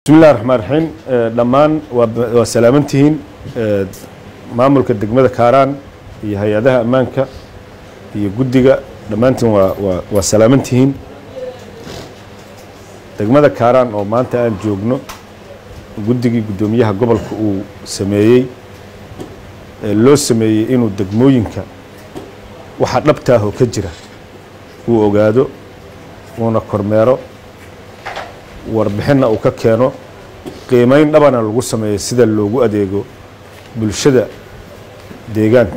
bismillahi raxmaan raxiim dhammaan waa salaamantihiin maamulka degmada kaaraan iyo hay-adaha ammaanka iyo guddiga dhammaantiin waa waa waa salaamantihiin degmada kaaraan oo maanta aan joogno guddigii guddoomiyaha gobolka uu sameeyey ee loo sameeyey inuu degmooyinka waxa dhabtaahoo ka jira uu ogaado uuna kormeero warbixinna uu ka keeno qiimayn dhabana lagu sameeyo sida loogu adeego bulshada deegaanka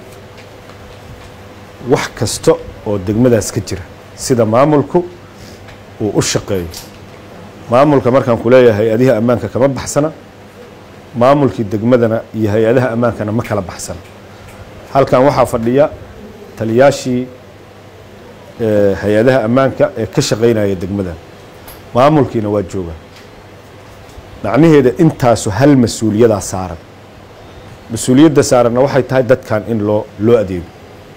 wax kasta oo degmadaas ka jira sida maamulku uu u shaqeeyo maamulka markaan ku leeyahay hay-adihii ammaanka kama baxsana maamulkii degmadana iyo hay-adaha ammaankana ma kala baxsana halkan waxaa fadhiya taliyaashii hay-adaha ammaanka ee ka shaqaynaya degmadan maamulkiina waa joogaa macnaheeda intaasu hal mas-uuliyadaa saaran mas-uuliyadda saaranna waxay tahay dadkan in loo loo adeego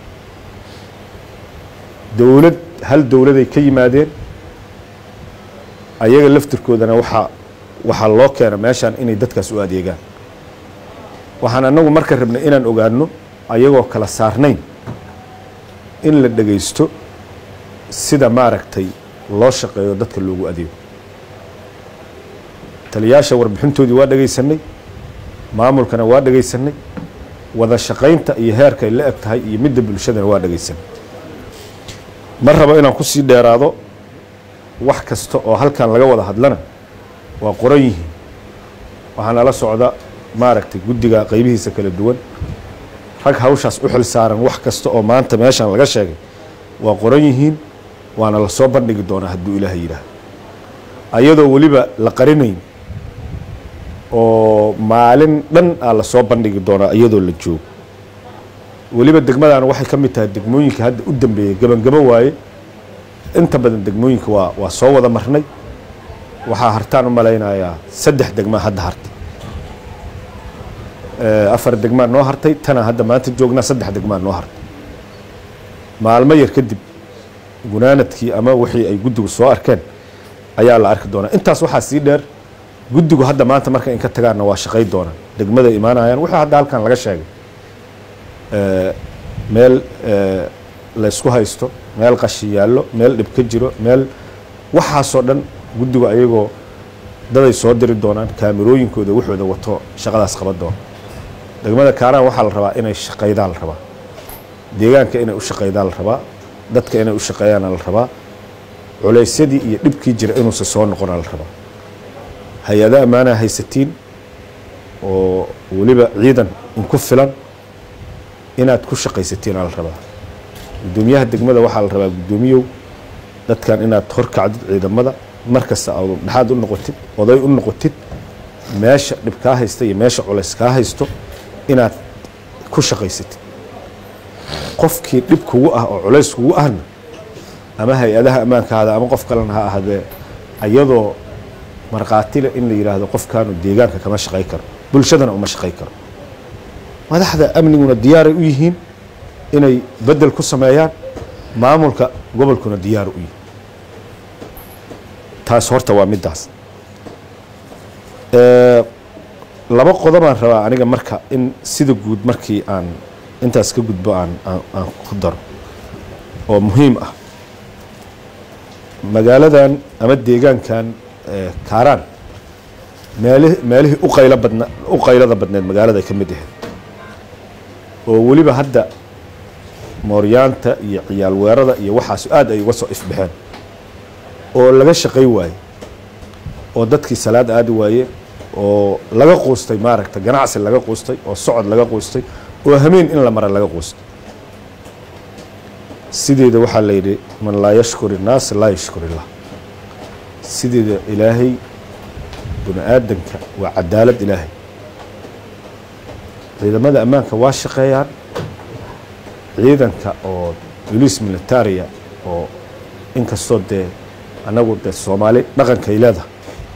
dowlad hal dowladay ka yimaadeen ayaga laftirkoodana waxaa waxaa loo keena meeshaan inay dadkaas u adeegaan waxaan annagu marka rabnay inaan ogaano ayagoo kala saarnayn in la dhegaysto sida maaragtay loo shaqeeyo dadka loogu adeego taliyaasha warbixintoodii waa dhegaysanay maamulkana waa dhegaysanay wada shaqaynta iyo heerkay la eg tahay iyo midda bulshadana waa dhegaysanay ma rabo inaan kusii dheeraado wax kasta oo halkan laga wada hadlana waa qoran yihiin waxaa nala socda maaragtay guddiga qaybihiisa kala duwan rag hawshaas u xil saaran wax kasta oo maanta meeshan laga sheegay waa qoran yihiin waana la soo bandhigi doonaa hadduu ilaaha yidhaah ayadoo weliba la qarinayn oo maalin dhan aa la soo bandhigi doonaa iyadoo la joogo weliba degmadana waxay ka mid tahay degmooyinka hadda u dambeeyey gebangabo waaye inta badan degmooyinka waa waa soo wada marnay waxaa hartaan u malaynayaa saddex degmaa hadda hartay afar degmaa noo hartay tana hadda maanta joognaa saddex degmaa noo hartay maalmo yar kadib gunaanadkii ama wixii ay guddigu soo arkeen ayaa la arki doonaa intaas waxaa sii dheer guddigu hadda maanta marka in ka tagaanna waa shaqay doonaan degmada imaanayaan wixii hadda halkan laga sheegay meel laysku haysto meel qashi yaallo meel dhib ka jiro meel waxaasoo dhan guddigu ayagoo daday soo diri doonaan kaamirooyinkooda waxooda wato shaqadaas qaban doona degmada kaaraan waxaa la rabaa inay shaqaydaan la rabaa deegaanka inay u shaqaydaan la rabaa dadka inay u shaqeeyaana la rabaa culaysyadii iyo dhibkii jira inuusa soo noqona la rabaa hay-ada ammaanaha haysatiin oo weliba ciidan inku filan inaad ku shaqaysatiina la rabaa guddoomiyaha degmada waxaa la rabaa guddoomiyow dadkan inaad horkacdid ciidamada markasta aad dhexaad u noqotid oday u noqotid meesha dhib kaa haysta iyo meesha culays kaa haysto inaad ku shaqaysatid qofkii dhib kugu ah oo culays kugu ahna ama hay-adaha ammaanka ahada ama qof kalena ha ahaadee ayadoo markhaatile in la yidhaahdo qofkaanu deegaanka kama shaqay karo bulshadana uma shaqay karo madaxda amniguna diyaaray u yihiin inay bedel ku sameeyaan maamulka gobolkuna diyaar u yihin taas horta waa middaas laba qodobaan rabaa aniga marka in sida guud markii aan intaas ka gudbo aan aan ku daro oo muhiim ah magaaladan ama deegaankan kaaraan meeli meelihii u qaylo badna u qaylada badneed magaalada ka mid ahayd oo weliba hadda mooryaanta iyo ciyaal weerada iyo waxaas aad ay uga soo ifbaxeen oo laga shaqay waaye oo dadkii salaad aadi waaye oo laga quustay maaragta ganacsi laga quustay oo socod laga quustay oo hameen in la mara laga quustay sideeda waxaa la yidhi man laa yashkur innaas laa yashkur illah sideeda ilaahay bini aadanka waa cadaalad ilaahay ciidamada ammaanka waa shaqeeyaan ciidanka oo boliis militaria oo inkastoo dee annagu dee soomaali dhaqankay leedahay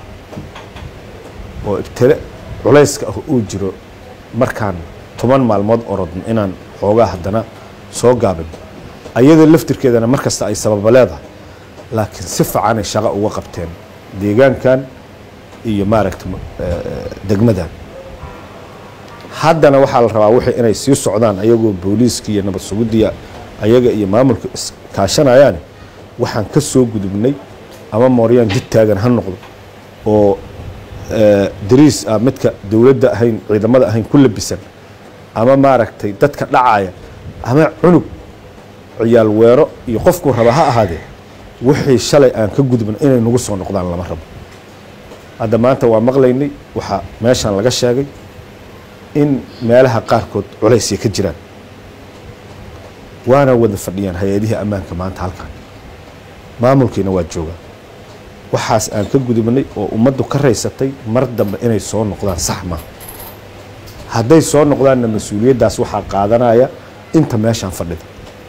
oo ibtile culayska ah uu jiro markaan toban maalmood orodno inaan xoogaa haddana soo gaabin ayada laftirkeedana mar kasta ay sababa leedahay laakiin si fiicanay shaqo uga qabteen deegaankan iyo maaragta degmadan haddana waxaa la rabaa wixii inay sii socdaan ayagoo booliiska iyo nabad sugudiya ayaga iyo maamulka iskaashanayaane waxaan ka soo gudubnay ama mooryaan jid taagan ha noqdo oo dariis ah midka dowladda ahayn ciidamada ahayn ku labisan ama maaragtay dadka dhacaya ama cunug ciyaal weero iyo qofkuu raba ha ahaadee wixii shalay aan ka gudubna inay nagu soo noqdaan lama rabo hadda maanta waa maqlaynay waxaa meeshan laga sheegay in meelaha qaarkood culaysya ka jiraan waana wada fadhiyaan hay-adihii ammaanka maanta halkan maamulkiina waa joogaa waxaas aan ka gudubnay oo ummaddu ka raysatay mar dambe inay soo noqdaan sax maaha hadday soo noqdaanna mas-uuliyaddaas waxaa qaadanaya inta meeshaan fadhida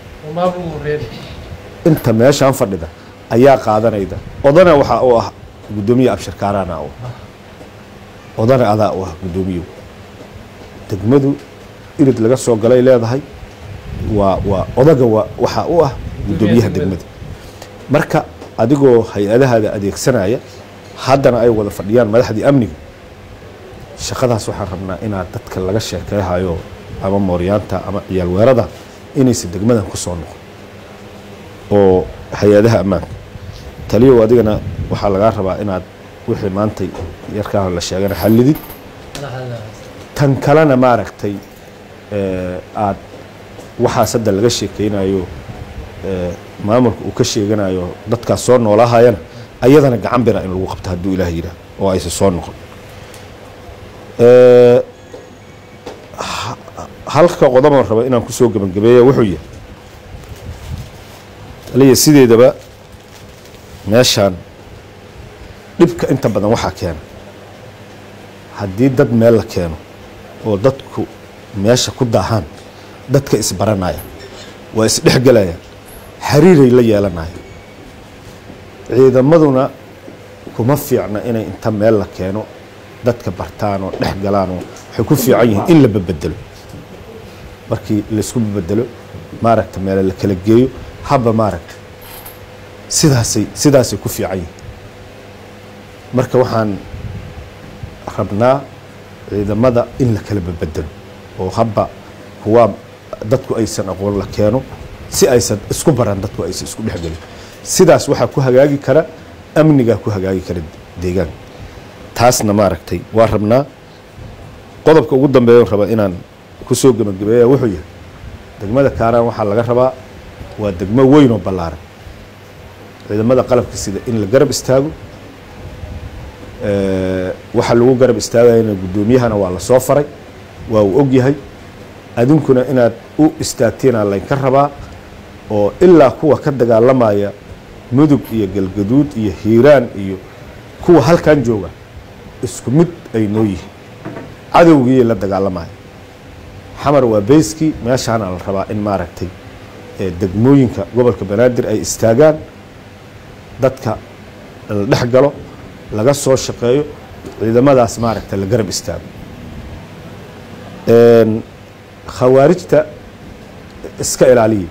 inta meeshaan fadhida ayaa qaadanayda odana waxaa u ah guddoomiye abshirkaaraana u odana adaa u ah guddoomiyow degmadu irid laga soo galay leedahay waa waa odaga waa waxaa u ah guddoomiyaha degmada marka adigoo hay-adahaada adeegsanaya haddana ay wada fadhiyaan madaxdii amniga shaqadaas waxaan rabnaa inaad dadka laga sheekeehayo ama mooryaanta ama ciyaal weerada inaysan degmadan ku soo noqon oo hay-adaha ammaanka taliyow adigana waxaa lagaa rabaa inaad wixii maantay yarkaa la sheegana xallidid tan kalena maaragtay aad waxaas hadda laga sheekeynayo maamulka uu ka sheeganayo dadkaas soo noolahayana ayadana gacan bira in lagu qabto hadduu ilaah yidhaah oo aysa soo noqon halka qodoban raba inaan kusoo gebagabeeya wuxuu yahay aliya sideedaba meeshaan dhibka inta badan waxaa keena haddii dad meel la keeno oo dadku meesha ku daahaan dadka isbaranaya waa isdhexgelayaan xiriiray la yeelanaya ciidamaduna kuma fiicna inay inta meel la keeno dadka bartaan oo dhex galaan oo waxay ku fiican yihiin in la babedelo markii laysku babedelo maaragta meele la kala geeyo habba maaragta sidaasay sidaasay ku fiican yihiin marka waxaan rabnaa ciidamada in la kala babedelo oo habba kuwaa dadku aysan aqoon la keeno si aysan isku baran dadku aysan isku dhexgelin sidaas waxaa ku hagaagi kara amnigaa ku hagaagi kara deegaanka taasna maaragtay waa rabnaa qodobka ugu dambeeya raba inaan kusoo gebagabeeya wuxuu yahay degmada kaaraan waxaa laga rabaa waa degmo weyn oo ballaaran ciidamada qalabka sida in la garab istaago waxa lagu garab istaagayana guddoomiyahana waa lasoo faray waa uu og yahay adinkuna inaad u istaagtiinaa laynka rabaa oo ilaa kuwa ka dagaalamaya mudug iyo galgaduud iyo hiiraan iyo kuwa halkan jooga isku mid ay noo yihiin cadowgiiyay la dagaalamaya xamar waa beyskii meeshaana la rabaa in maaragtay degmooyinka gobolka banaadir ay istaagaan dadka la dhex galo laga soo shaqeeyo ciidamadaas maaragta la garab istaago khawaarijta iska ilaaliya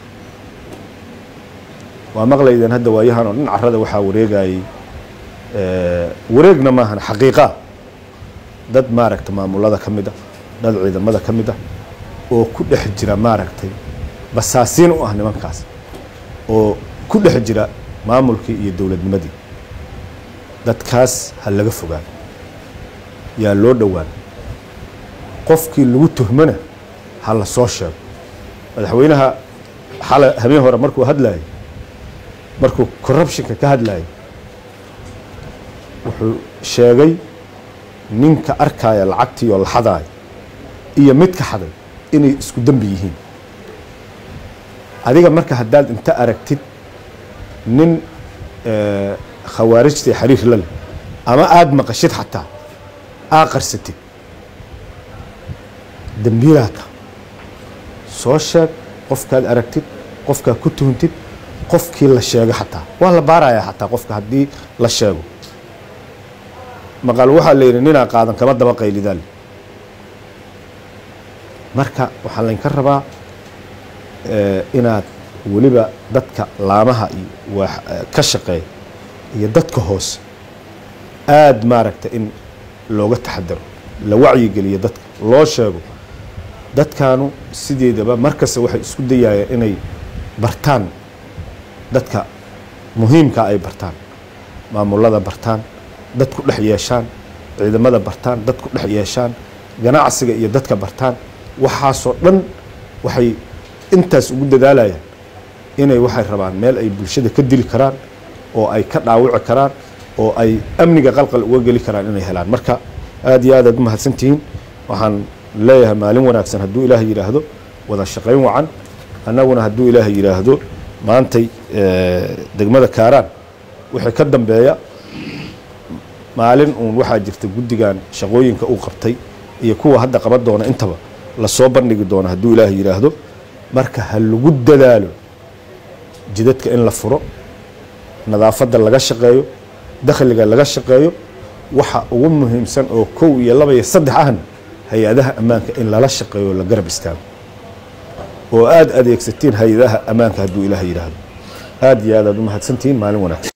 waa maqlaydeen hadda waayahan oo dhan carada waxaa wareegayay wareegna maahan xaqiiqa dad maaragta maamulada ka mid a dad ciidamada ka mid ah oo ku dhex jira maaragtay basaasiin u ah nimankaas oo ku dhex jira maamulkii iyo dowladnimadii dadkaas ha laga fogaan yaa loo dhowaan qofkii lagu tuhmana ha la soo sheego madaxweynaha xala habeen hore markuu hadlayay markuu corruptionka ka hadlayay wuxuu sheegay ninka arkaya lacagtii oo la xadaaya iyo midka xaday inay isku dembi yihiin adiga marka haddaad inta aragtid nin khawaarijta xiriir la leh ama aada maqashid xataa aa qarsatid dembiilaata soo sheeg qofkaad aragtid qofkaad ku tuhuntid qofkii la sheego xataa waa la baarayaa xataa qofka haddii la sheego maqal waxaa la yidhi ninaa qaadan kama daba qaylidaal marka waxaa laynka rabaa inaad weliba dadka laamaha iyo ka shaqeeya iyo dadka hoose aada maaragta in looga taxadaro la wacyigeliyo dadka loo sheego dadkaanu sideedaba markasta waxay isku dayayaan inay bartaan dadka muhiimka ay bartaan maamulada bartaan dad ku dhex yeeshaan ciidamada bartaan dad ku dhex yeeshaan ganacsiga iyo dadka bartaan waxaasoo dhan waxay intaas ugu dadaalayaan inay waxay rabaan meel ay bulshada ka dili karaan oo ay ka dhaawici karaan oo ay amniga qalqal uga geli karaan inay helaan marka aada iyo aad aad u mahadsantihiin waxaan leeyahay maalin wanaagsan hadduu ilaahay yidhaahdo wada shaqayn wacan annaguna hadduu ilaahay yidhaahdo maantay degmada kaaraan wixii ka dambeeya maalin uun waxaa jirta guddigan shaqooyinka uu qabtay iyo kuwa hadda qaban doona intaba lasoo bandhigi doono hadduu ilaahay yidhaahdo marka ha lagu dadaalo jidadka in la furo nadaafadda laga shaqeeyo dakhliga laga shaqeeyo waxa ugu muhiimsan oo kow iyo laba iyo saddex ahna hay-adaha ammaanka in lala shaqeeyo la garab istaago oo aada adeegsatiin hay-adaha ammaanka hadduu ilaah yidhaahdo aada iyo aad aad u mahadsantihiin maalin wanaagsan